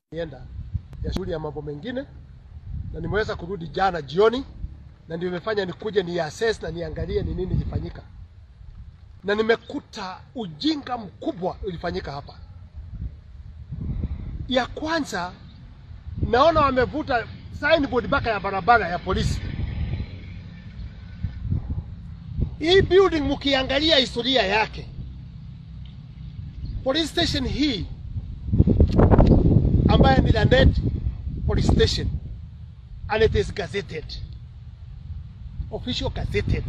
nienda ya shughuli ya mambo mengine, na nimeweza kurudi jana jioni, na ndio imefanya nikuje ni assess na niangalie ni nini ilifanyika, na nimekuta ujinga mkubwa ulifanyika hapa. Ya kwanza, naona wamevuta signboard mpaka ya barabara ya polisi. Hii building mkiangalia historia yake, police station hii ambaye ni Lanet police station and it is gazetted official gazetted.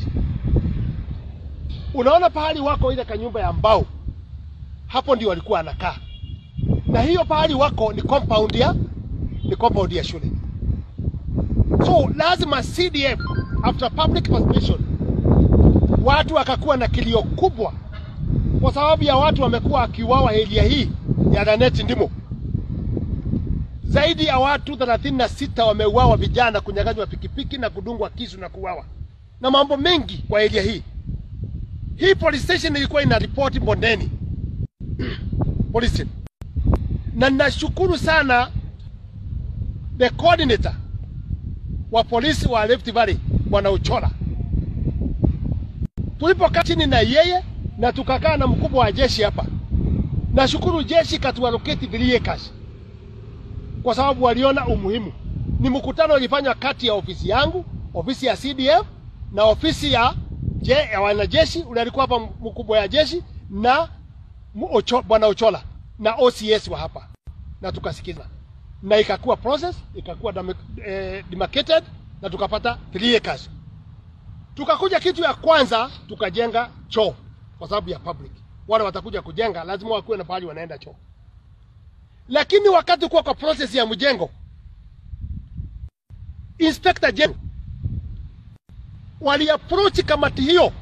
Unaona pahali wako ile kanyumba ya mbao, hapo ndio walikuwa anakaa, na hiyo pahali wako ni compound ya ni compound ya shule. So lazima CDF after public participation, watu wakakuwa na kilio kubwa, kwa sababu ya watu wamekuwa akiuawa area hii ya Lanet ndimo zaidi ya watu 36 wameuawa, vijana kunyang'anywa pikipiki na kudungwa kisu na kuuawa na mambo mengi kwa area hii. Hii police station ilikuwa ina ripoti Bondeni police station, na ninashukuru sana the coordinator wa polisi wa Rift Valley Bwana Uchola. Tulipokaa chini na yeye na tukakaa na mkubwa wa jeshi hapa, nashukuru jeshi katuallocate 3 acres kwa sababu waliona umuhimu. Ni mkutano ulifanywa kati ya ofisi yangu, ofisi ya CDF na ofisi ya, je, ya wanajeshi ule alikuwa hapa mkubwa ya jeshi na Ocho, bwana Ochola na OCS wa hapa, na tukasikiza na ikakuwa process ikakuwa dam, eh, demarcated na tukapata 3 acres. Tukakuja kitu ya kwanza tukajenga choo kwa sababu ya public. Wale watakuja kujenga lazima wakuwe na pahali wanaenda choo lakini wakati kuwa kwa process ya mjengo, Inspector General waliapproach kamati hiyo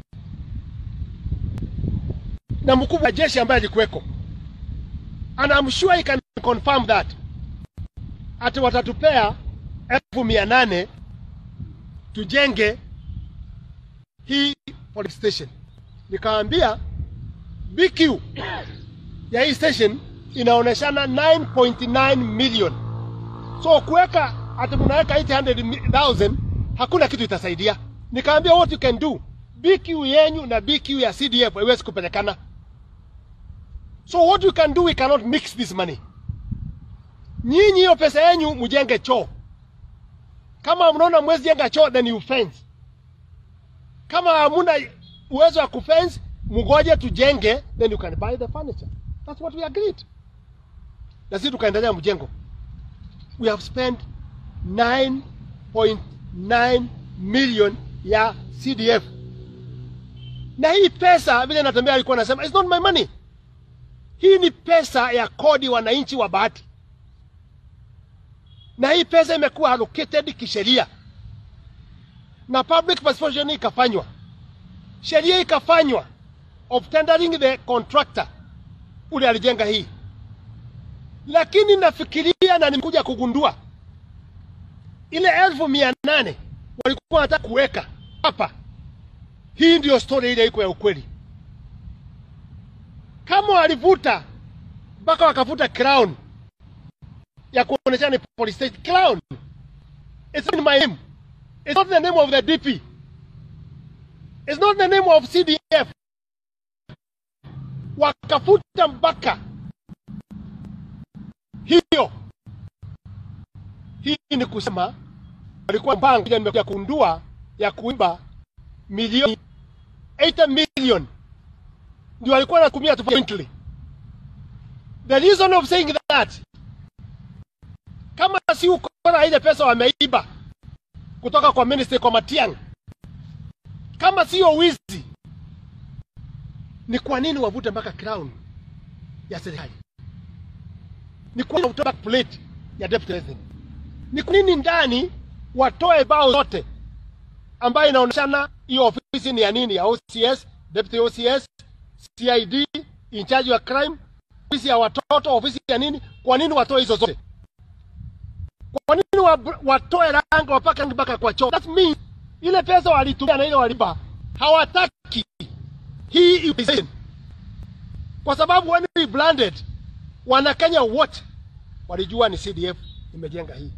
na mkuu wa jeshi ambaye alikuweko, and I'm sure he can confirm that ati watatupea elfu mia nane tujenge hii police station. Nikaambia BQ ya hii station inaoneshana 9.9 million. So kuweka ati mnaweka 800,000 hakuna kitu itasaidia. Nikaambia what you can do, BQ yenyu na BQ ya CDF haiwezi kupelekana. So what we can do, we cannot mix this money. Nyinyi hiyo pesa yenyu mjenge choo. Kama mnaona mwezi jenga choo, then you fence. Kama hamuna uwezo wa kufence, mgoje tujenge, then you can buy the furniture. That's what we agreed na sisi tukaendelea mjengo. We have spent 9.9 million ya CDF, na hii pesa vile natembea alikuwa anasema it's not my money. Hii ni pesa ya kodi wananchi wa Bahati, na hii pesa imekuwa allocated kisheria na public participation ikafanywa, sheria ikafanywa of tendering the contractor ule alijenga hii lakini nafikiria na nimekuja kugundua ile elfu mia nane walikuwa wanataka kuweka hapa. Hii ndio story ile iko ya ukweli. Kama walivuta mpaka wakavuta crown ya kuonyesha ni police station crown, it's not my name, it's not the name of the DP, it's not the name of CDF. Wakafuta mpaka hiyo hii ni kusema walikuwa mpango nimekuja kundua ya kuiba milioni 8 million ndio walikuwa wanatumia jointly. The reason of saying that, kama si ukora ile pesa wameiba kutoka kwa ministry kwa Matiang'i, kama sio wizi, ni kwa nini wavute mpaka crown ya serikali? ni kwa kutoka plate ya deputy president. Ni kwa nini ndani watoe bao zote ambayo inaonyeshana hiyo ofisi ni ya nini, ya OCS, deputy OCS, CID, in charge wa crime, ofisi ya watoto, ofisi ya nini? Kwa nini watoe hizo zote? Kwa nini wa, watoe rangi wapaka rangi mpaka kwa choo? That means ile pesa walitumia na ile walipa hawataki hii organization, kwa sababu when we blended Wanakenya wote walijua ni CDF imejenga hii.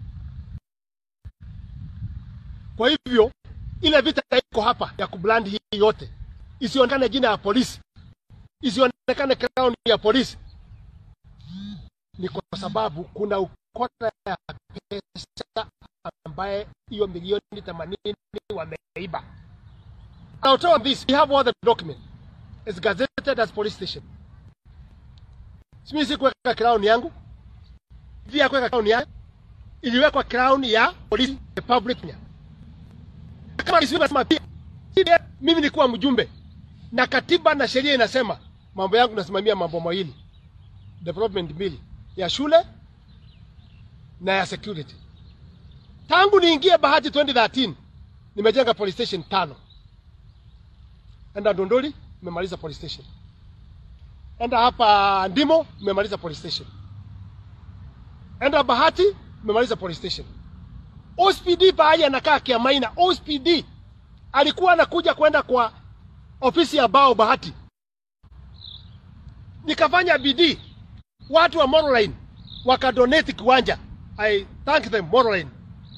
Kwa hivyo ile vita iko hapa ya kublandi hii yote isionekane jina ya polisi, isionekane crown ya polisi, ni kwa sababu kuna ukora ya pesa ambaye hiyo milioni themanini wameiba. I'll tell you this, we have all the document. It's gazetted as police station. Simi si kuweka crown yangu. Via kuweka crown yangu. Iliwekwa crown ya polisi republic Kenya. Kama nisema pia CDF, mimi nikuwa mjumbe na katiba na sheria inasema mambo yangu nasimamia mambo mawili, development mbili, ya shule na ya security. Tangu niingie Bahati 2013 nimejenga police station tano. Enda Ndondoli nimemaliza police station. Enda hapa Ndimo nimemaliza police station. Enda Bahati nimemaliza police station. OSPD pahali anakaa Kiamaina, OSPD alikuwa anakuja kwenda kwa ofisi ya bao Bahati, nikafanya bidii, watu wa Moroline wakadonate kiwanja. I thank them Moroline.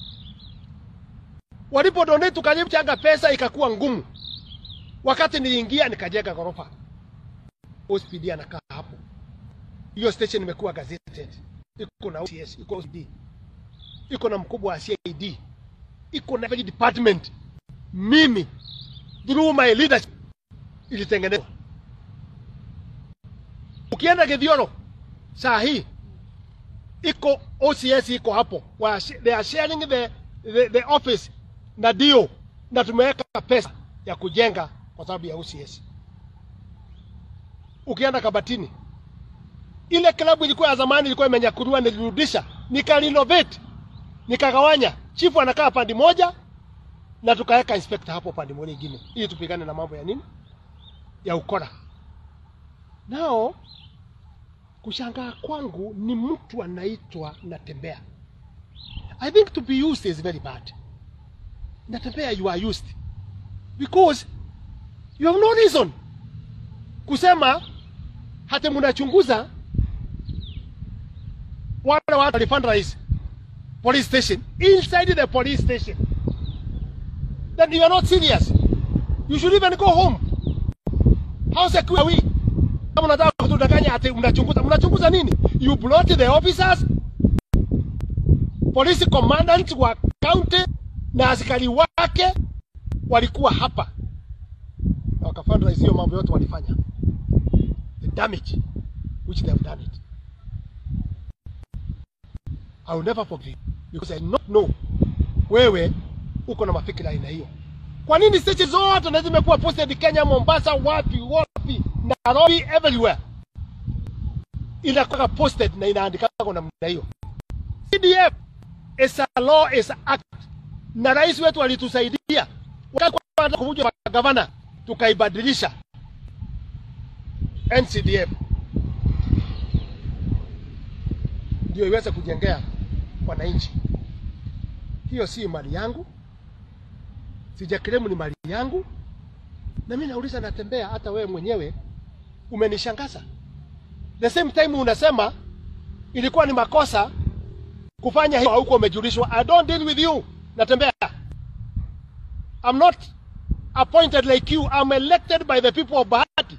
Walipo donate tukalichanga pesa ikakuwa ngumu. Wakati niliingia nikajenga ghorofa. OSPD anakaa hapo. Hiyo station imekuwa gazetted. Iko na OCS, iko OSPD. Iko na mkubwa wa CID. Iko na every department. Mimi through my leadership ilitengenezwa. Ukienda Githioro saa hii iko OCS iko hapo. Wa- They are sharing the, the, the office na dio na tumeweka pesa ya kujenga kwa sababu ya OCS. Ukienda Kabatini, ile klabu ilikuwa ya zamani, ilikuwa imenyakuliwa, nilirudisha nikarenovate, nikagawanya. Chifu anakaa pande moja na tukaweka inspector hapo pande moja nyingine, ili tupigane na mambo ya nini, ya ukora. Nao kushangaa kwangu ni mtu anaitwa Natembea. I think to be used is very bad. Natembea, you are used because you have no reason kusema hata mnachunguza wale watu walifundraise police station inside the police station, then you are not serious. You should even go home. How secure are we? Kama unataka kutudanganya ati mnachunguza, mnachunguza nini? You brought the officers, police commandant wa county na askari wake walikuwa hapa na wakafundraise hiyo mambo yote walifanya, the damage which they have done it. I will never forgive because I not know wewe uko na mafikira aina hiyo. Kwa nini station zote na zimekuwa posted Kenya, Mombasa, wapi wapi, Nairobi, everywhere inakuwa posted na inaandika kwa namna hiyo. CDF is a law, is a act, na rais wetu alitusaidia wakati kwa kuvuja magavana, tukaibadilisha NCDF ndio iweze kujengea wananchi. Hiyo si mali yangu, sijakiremu, ni mali yangu. Na mimi nauliza, natembea, hata wewe mwenyewe umenishangaza. The same time unasema ilikuwa ni makosa kufanya hiyo, huko umejulishwa. I don't deal with you, natembea. I'm not appointed like you. I'm elected by the people of Bahati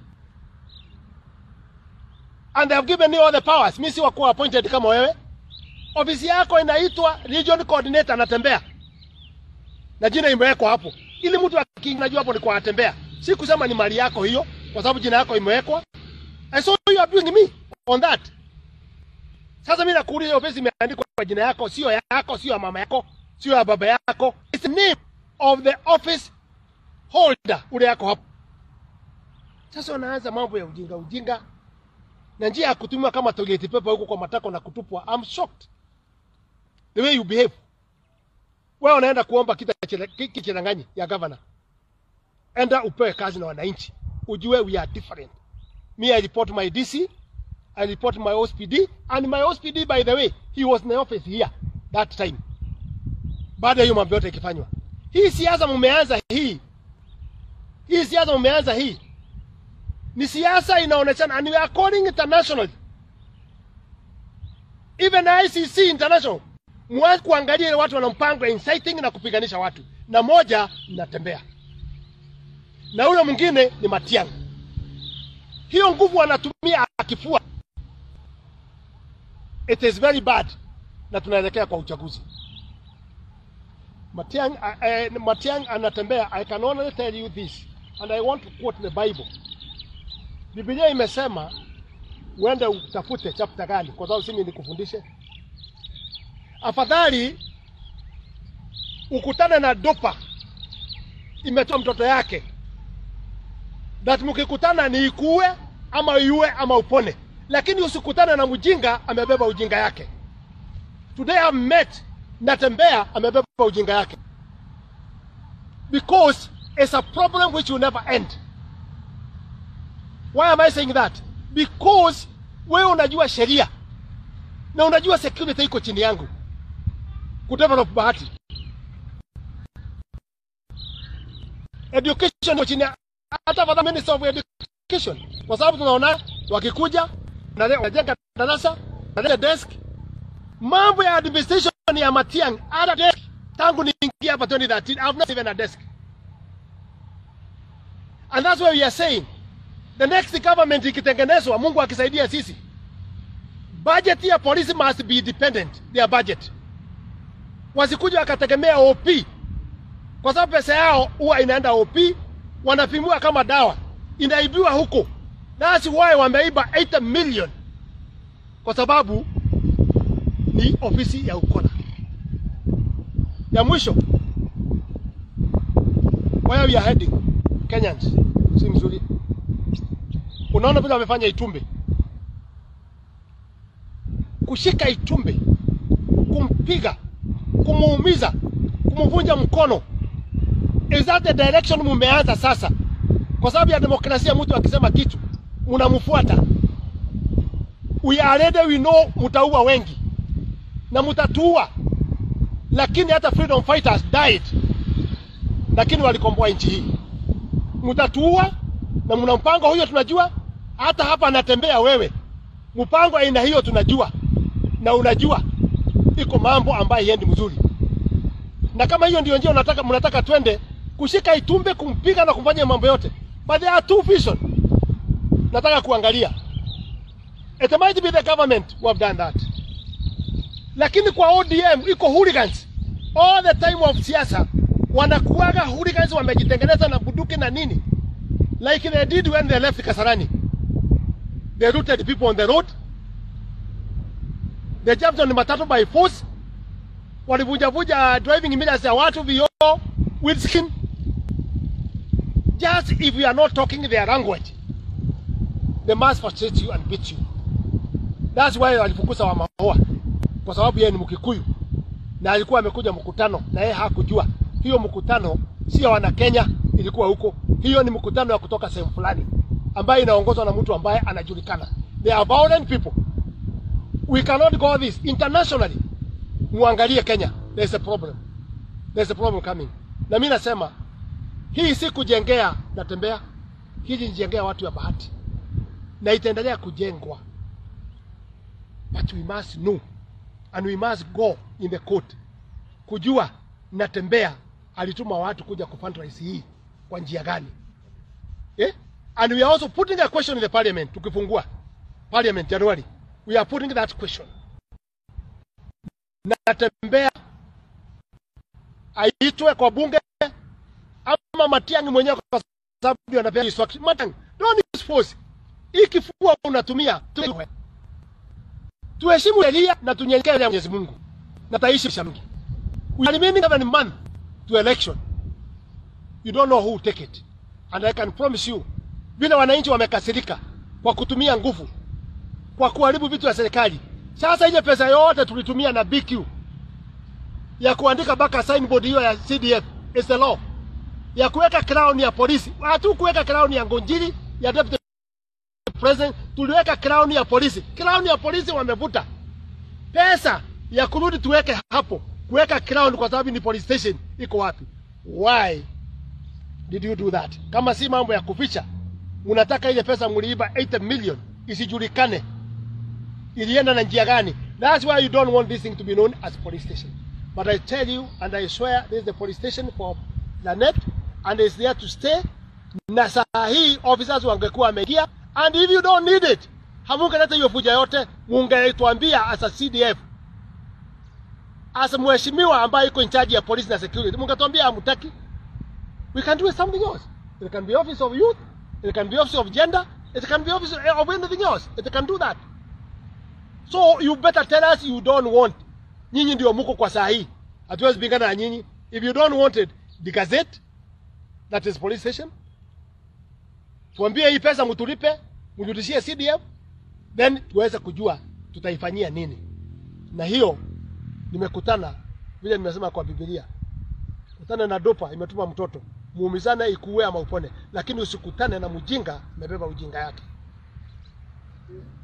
and they have given me all the powers. Mimi si wakuwa appointed kama wewe. Ofisi yako inaitwa region coordinator, anatembea na jina imewekwa hapo, ili mtu akinajua hapo ni kwa atembea, si kusema ni mali yako hiyo, kwa sababu jina yako imewekwa. I saw you abusing me on that. Sasa mimi nakuuliza, ofisi imeandikwa kwa jina yako, sio yako, sio ya mama yako, sio ya baba yako. It's the name of the office holder ule yako hapo. Sasa unaanza mambo ya ujinga ujinga na njia ya kutumiwa kama toilet paper huko kwa matako na kutupwa. I'm shocked the way you behave. Wewe unaenda kuomba kita kichiranganyi ya governor, enda upewe kazi na wananchi, ujue we are different. Me I report my DC, I report my OSPD and my OSPD by the way he was in the office here that time. Baada ya hiyo mambo yote ikifanywa, hii siasa mumeanza hii hii siasa mumeanza hii ni siasa inaonekana and we are calling internationally even ICC International, mwanze kuangalia ile watu wanampanga inciting na kupiganisha watu, na moja natembea na ule mwingine ni Matiang'i. Hiyo nguvu anatumia akifua, it is very bad, na tunaelekea kwa uchaguzi. Matiang'i, uh, uh, Matiang'i anatembea. I can only tell you this and I want to quote the Bible. Biblia imesema uende utafute chapter gani, kwa sababu simi nikufundishe. Afadhali ukutane na dopa imetoa mtoto yake, that mkikutana ni ikue ama iue ama upone, lakini usikutane na mjinga amebeba ujinga yake. Today I met Natembea amebeba ujinga yake because it's a problem which will never end. Why am I saying that? Because wewe unajua sheria na unajua security iko chini yangu kudevelop Bahati. Education iko chini ya- hata for the Minister of Education, kwa sababu tunaona wakikuja wanale- wanajenga darasa, wanaleta desk. Mambo ya administration ya Matiang'i, hata desk tangu niingia hapa 2013 I have not even a desk. And that's why we are saying the next government ikitengenezwa, Mungu akisaidia sisi, budget ya polisi must be independent, their budget. Wasikuja wakategemea OP, kwa sababu pesa yao huwa inaenda OP, wanapimiwa kama dawa, inaibiwa huko. That's why wameiba 8 million, kwa sababu ni ofisi ya ukora. Ya mwisho, where we are heading Kenyans, si mzuri. Unaona vile wamefanya Itumbe, kushika Itumbe, kumpiga, kumuumiza, kumvunja mkono. Is that the direction mumeanza sasa? Kwa sababu ya demokrasia, mtu akisema kitu mnamfuata. We are ready, we know mtaua wengi na mtatuua, lakini hata freedom fighters died, lakini walikomboa nchi hii. Mtatuua na mna mpango huyo, tunajua. Hata hapa anatembea wewe, mpango aina hiyo tunajua, na unajua iko mambo ambayo yendi mzuri, na kama hiyo ndio njia unataka, mnataka twende kushika Itumbe, kumpiga na kumfanya mambo yote, but there are two vision. Nataka kuangalia, it might be the government who have done that, lakini kwa ODM iko hooligans all the time of siasa, wanakuaga hooligans, wamejitengeneza na bunduki na nini like they did when they left Kasarani. They looted people on the road. They jumped on matatu by force. Walivunjavunja driving mirrors ya watu vioo, windscreen. Just if you are not talking their language, they must frustrate you and beat you. That's why walifukuza Wamahoa kwa sababu yeye ni Mkikuyu na alikuwa amekuja mkutano na yeye hakujua hiyo mkutano sio wana Kenya, ilikuwa huko. Hiyo ni mkutano ya kutoka sehemu fulani ambayo inaongozwa na mtu ambaye anajulikana. They are violent people. We cannot go this internationally. Muangalie Kenya, there's a problem, there's a problem coming. Na mimi nasema hii si kujengea Natembea, hii ni jengea watu ya Bahati na itaendelea kujengwa, but we must know and we must go in the court kujua Natembea alituma watu kuja kufundraise hii kwa njia gani eh? And we are also putting a question in the parliament. Tukifungua parliament January, we are putting that question. Natembea aitwe kwa bunge ama Matiang'i mwenyewe, kwa sababu ndio anapewa instruction. Matiang'i, don't use force. Hii kifua unatumia tuwe. Tuheshimu sheria na tunyenyekee mbele ya Mwenyezi Mungu na taishi shamgi. We are remaining seven months to election. You don't know who will take it. And I can promise you, vile wananchi wamekasirika kwa kutumia nguvu, kwa kuharibu vitu vya serikali. Sasa ile pesa yote tulitumia na BQ ya kuandika baka signboard hiyo ya CDF is the law, ya kuweka crown ya polisi. Hatu kuweka crown ya Ngonjiri ya deputy president, tuliweka crown ya polisi. Crown ya polisi wamevuta pesa ya kurudi tuweke hapo, kuweka crown kwa sababu ni police station iko wapi? Why did you do that? Kama si mambo ya kuficha, unataka ile pesa mliiba 8 million isijulikane, ilienda na njia gani. That's why you don't want this thing to be known as police station. But I tell you and I swear this is the police station for Lanet and it's there to stay. Na saa hii officers wangekuwa wameingia and if you don't need it, hamungeleta hiyo fuja yote, mungetuambia as a CDF as mheshimiwa ambaye iko in charge ya police na security, mungetuambia hamtaki. We can do something else. It can be office of youth, it can be office of gender, it can be office of anything else. It can do that. So you better tell us you don't want. Nyinyi ndio muko kwa saa hii. Hatuwezi pingana na nyinyi. If you don't want it, the gazette that is police station. Tuambie hii pesa mtulipe, mrudishie CDF, then tuweze kujua tutaifanyia nini. Na hiyo nimekutana vile nimesema kwa Biblia. Kutana na dopa imetuma mtoto. Muumizane ikuue ama upone, lakini usikutane na mjinga amebeba ujinga yake.